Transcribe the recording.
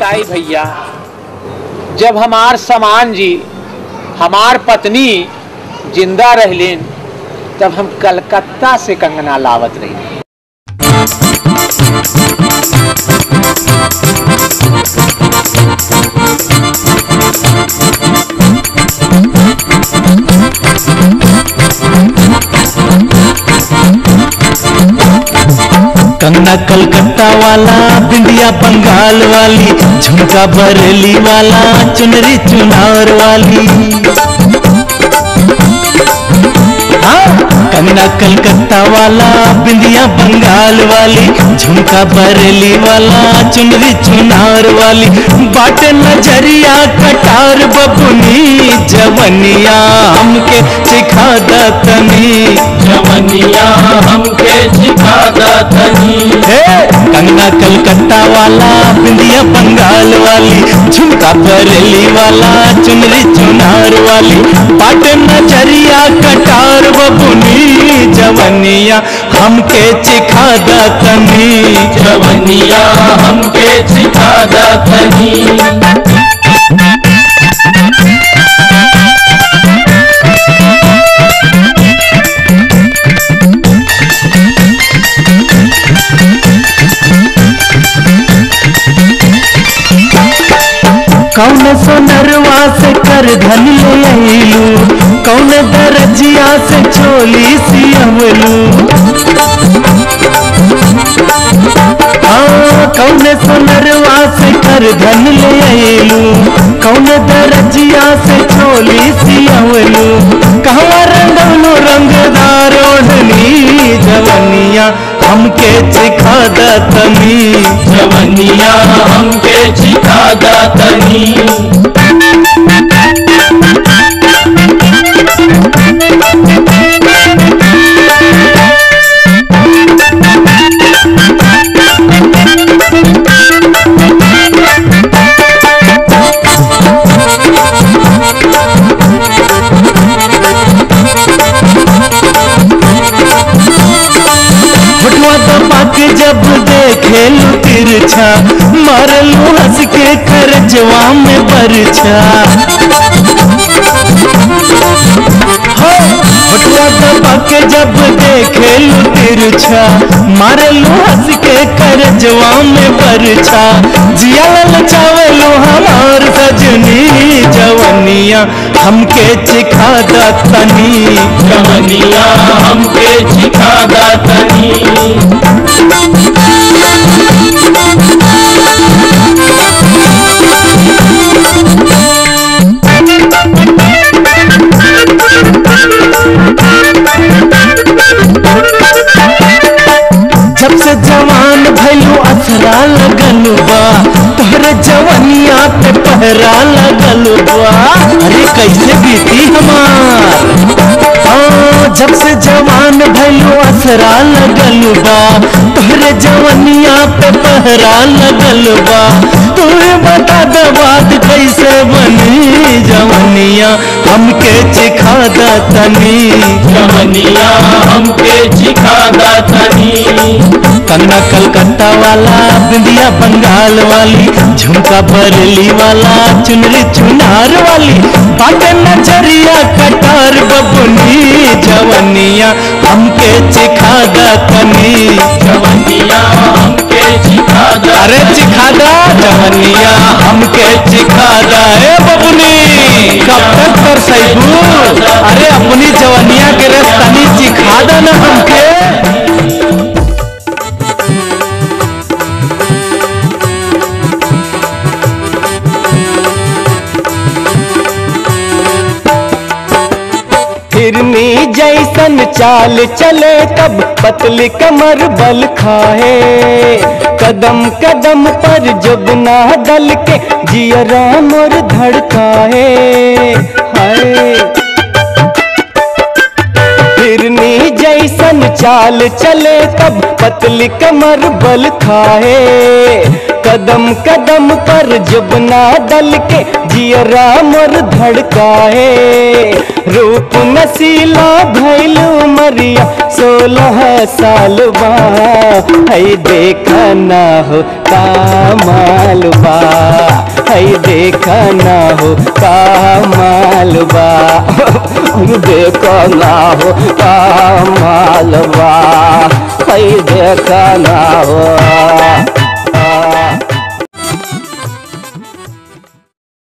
बताई भैया जब हमार समान जी हमार पत्नी जिंदा रहलीन तब हम कलकत्ता से कंगना लावत रही कंगना कलकत्ता वाला बिंदिया बंगाल वाली झुमका बरेली वाला चुनरी चुनार वाली हाँ कंगना कलकत्ता वाला बिंदिया बंगाल वाली झुमका बरेली वाला चुनरी चुनार वाली बाटे नजरिया कटार बबुनी जवनिया हमके सिखा दतनी जवनिया हमके सिखा दतनी हे कंगना कलकत्ता वाला बिंदिया बंगाल वाली झुमका बरेली वाला चुनरी चुनार वाली पाट नजरिया कटार बबुनी जवनिया हमके चिखा दतनी जवनिया हमके सिखा दतनी कौन सोनरवा से कर धन ले अइलू कौन दरजिया से चोली सियवलू हाँ कौन सोनरवा से कर धन ले अइलू कौन दरजिया से चोली सियवलू कहवा रंगवलू रंगदार ओढ़नी जवनिया हमके चिखा दतनी जवनिया हमके सिखा दतनी होठवा दबा के जब देखे लू तिरछा मारलू हंस के करजवा में बरछा हो, होठवा दबा के जब देखे लू तिरछा मारलू हंस के करजवा में बरछा जिया ललचावलू हमार सजनी जवनिया हमके चिखा दतनी जवनिया हमके सिखा दतनी जब से जवान भैलू असरा लगल बा तोहरे जवनिया पे पहरा लगल बा अरे कैसे बीती हमार हाँ, जब से जवान भैलू असरा लगल बा तोहरे जवनिया पे पहरा लगल बा तोहे बता दे बात कैसे बनी जवनिया हमके चिखा दतनी जवनिया हमके सिखा दतनी कंगना कलकत्ता वाला बिंदिया बंगाल वाली झुमका बरली वाला चुनरी चुनार वाली बात नजरिया कटार बबुनी जवनिया हमके चिखा दतनी जवनिया हमके सिखा अरे दतनी चिखा दा जवनिया हमके चिखा दा ए बबुनी कब तक कर सैबू अरे अपनी जवनिया के रस तनी चिखा दा ना हमके फिरनी जैसन चाल चले तब पतली कमर बल खाए कदम कदम पर जुगना दल के जियरा मोर धड़काए हाय फिरनी जैसन चाल चले तब पतली कमर बल खाए कदम कदम पर जबना दल के जियरा मोर धड़काए रूप नसीला भैल मरिया सोलह साल बा है देखा ना हो कामाल बा है देखा ना हो कामाल बा देखा ना हो कामाल बा है देखा ना हो